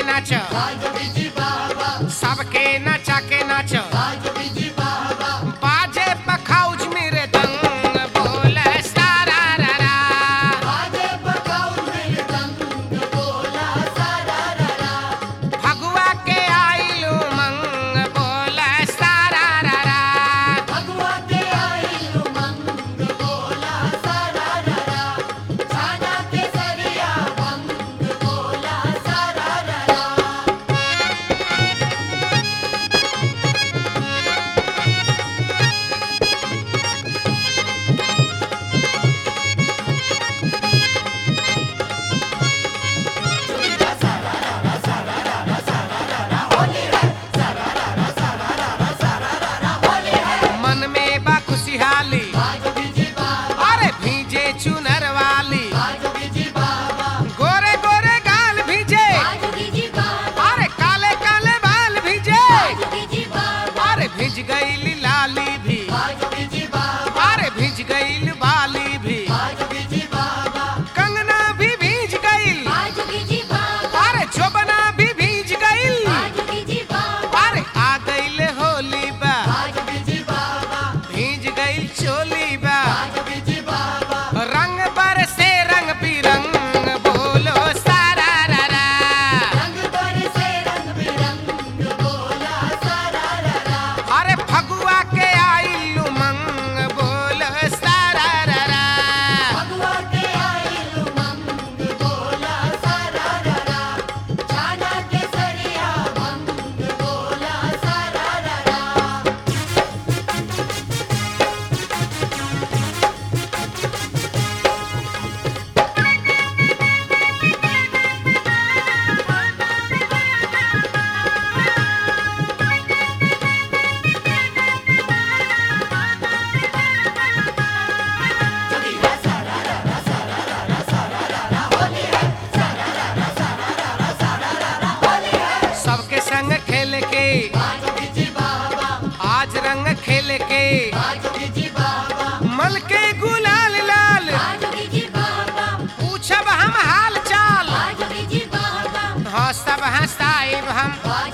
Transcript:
नाच सबके नचा के नाच बाजे पखाउज मेरे दंग बोल सारा रा रा फगुआ के आइलू मंग बोल सारा रा रा मन में बा खुशहाली अरे भीजे चुनर वाली गोरे गोरे गाल भीजे अरे काले काले बाल भीजे अरे भिज गई लाली भी अरे भिज गई बाली भी कंगना भी भीज गई अरे चोबना भी भीज गई अरे आ गई होली बा भीज गई चोली बा रंग पर से रंग बिरंग बोलो सारा रा रा अरे फगुआ के आइलू मंग बोलो सारा रा रा सबके संग खेल के आज रंग खेल के मल के गुलाल लाल पूछब हम हाल चाल हंसब हंसाइब हम